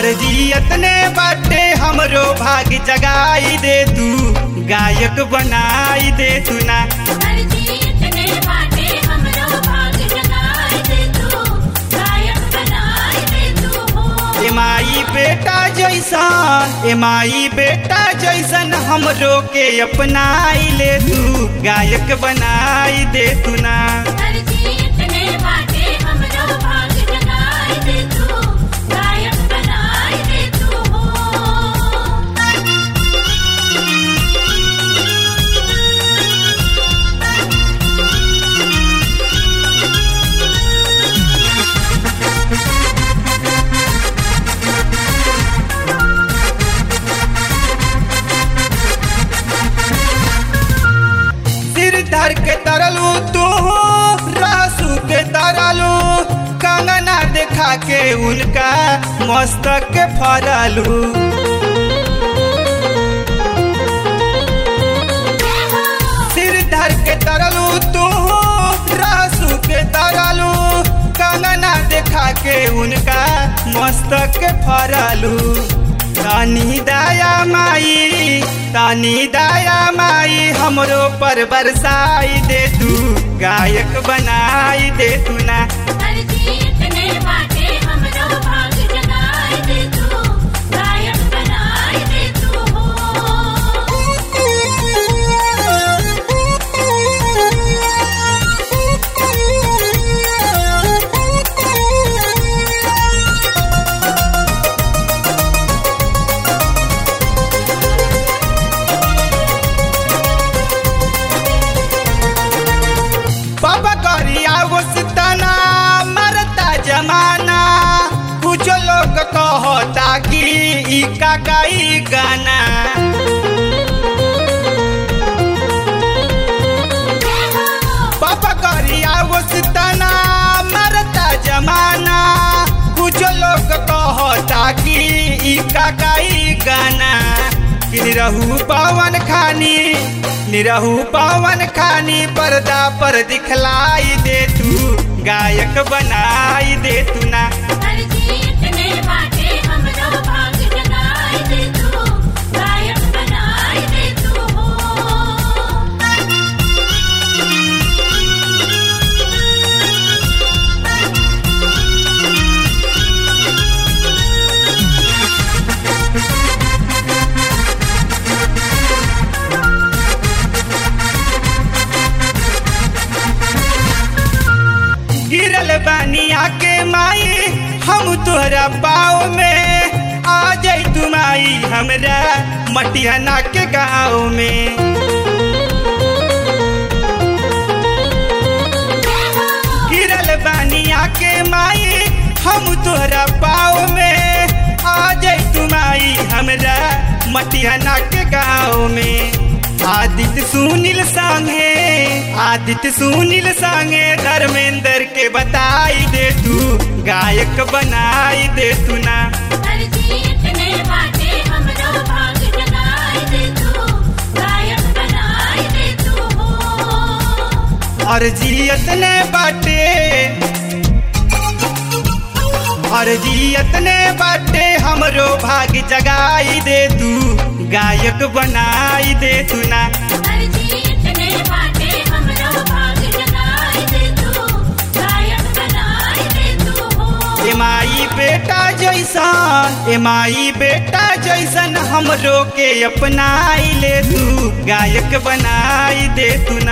अर्जी अतने बाटे हमरो भाग जगाई दे तू गायक बनाई दे तू ना इतने बाटे हमरो भाग जगाए दे तू गायक बनाए दे तू हो एमाई बेटा जैसन एमाई बेटा जैसन हमरो के अपनाई ले तू गायक बनाई दे तू ना इतने बाटे हमरो भाग जगाए दे तू गायक बनाए दे तू हो सिर धर के तरलू तू रासू के तरलू कंगना देखा के उनका मस्तक के फरलू सिर धर के तरलू तू रासू के तरलू कंगना देखा के उनका मस्तक के फरलू तानी दया माई तानी दया माई हमरो पर बरसाई दे तू गायक बनाई दे तू ना इतने बाटे हमरो भाग जगाए दे तू गायक बनाए दे तू बाबा गरिया वसतना मरता जमाना कुछ लोग कहता कि ई काकाई गाना बाबा गरिया वसतना मरता जमाना कुछ लोग कहता कि ई काकाई गाना कि निरहू पवन खानी निरहू पवन खानी पर्दा पर दिखलाई दे तू गायक बनाई दे तू ना इतने बाटे हमरो भाग जगाए दे तू गायक बनाए दे तू हो गिरल बानिया के माई हम तोहरा पाँव में आ जाई तू माई हमरा मटिहना के गाँव में गिरल बानिया के माई हम तोहरा पाँव में आ जाई तू माई हमरा मटिहना के गाँव में आदित्य सुनील संगे आदित्य सुनील संगे धर्मेंद्र के बताई दे तू गायक बनाई दे तू ना इतने बाटे हमरो भाग जगाए दे तू गायक बनाए दे तू हो अर्जियत ने बाटे अर्जियत ने बाटे हमरो भाग जगाई दे तू गायक बनाई दे तू ना इतने बाटे हमरो भाग जगाए दे तू गायक बनाए दे तू हो एमाई बेटा जैसन एमाई बेटा जैसन हमरो के अपनाई ले तू गायक बनाई दे तू